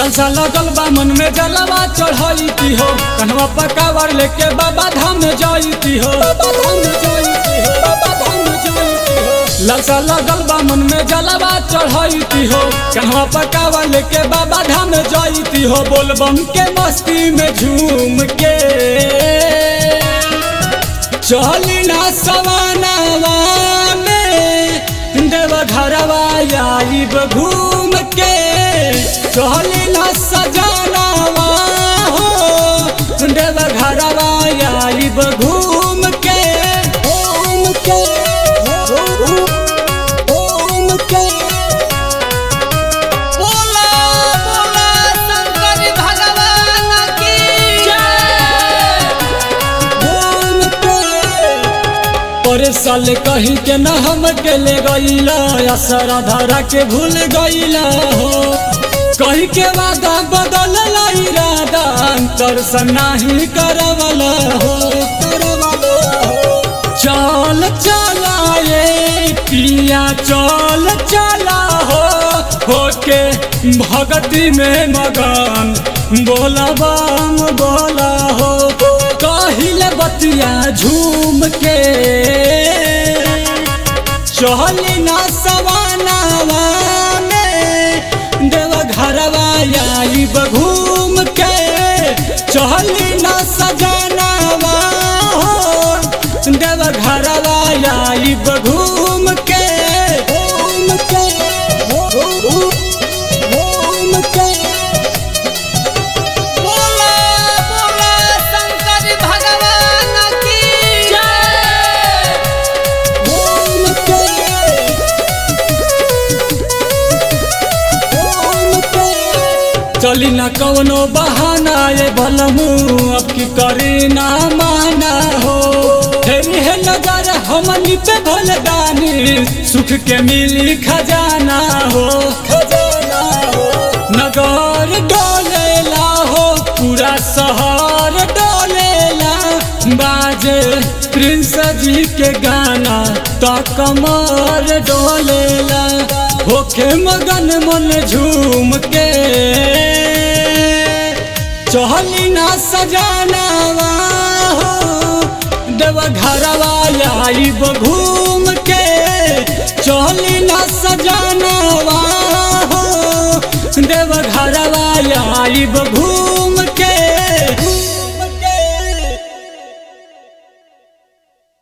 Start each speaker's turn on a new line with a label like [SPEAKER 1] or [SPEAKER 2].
[SPEAKER 1] लालसा लगल बा मन में जलवा चढ़ाईती हो कन्हवा पकावर लेके बाबा धाम जाईती हो बाबा धाम जाईती हो बाबा धाम जाईती हो लालसा लगल बा मन में जलवा चढ़ाईती हो कन्हवा पकावर लेके बाबा धाम जाईती हो बोलबम के मस्ती में झूम के चली ना सवानावा में देवघरवा आइब घूम के चली ना सजानावा हो देवघरवा आइब घूम के घूम के घूम के
[SPEAKER 2] बोला बोला शंकर भगवान की जय
[SPEAKER 1] पर साल कही के न हम के ले गईला असरा धरा के भूल गईला हो कही के वादा बदल इरादा अंतर से नाही करवला हो करवला हो चल चला ये पिया चल चला हो होके भगती में मगन बोला बाम बोला हो कहिले बतिया झूम के चली ना सवानावा में देव घरवा आइब घूम के चली ना सजानावा हो देव घरवा आइब घूम के घूम के घूम के
[SPEAKER 2] बोला बोला शंकर भगवान की जय
[SPEAKER 1] घूम के घूम के चली न कवनो बहाना ये भलमू अब की करी ना माना हो फेरी है नजर हमनी पे भलदानी सुख के मिली खजाना हो खजाना हो नगर डोलेला हो पूरा शहर डोलेला बाजे प्रिंस जी के गाना तो कमर डोलेला होखे मगन मन झूम के चहली ना सजानावा हो देव घरवा आइब घूम के चहली ना सजानावा हो देव घरवा आइब घूम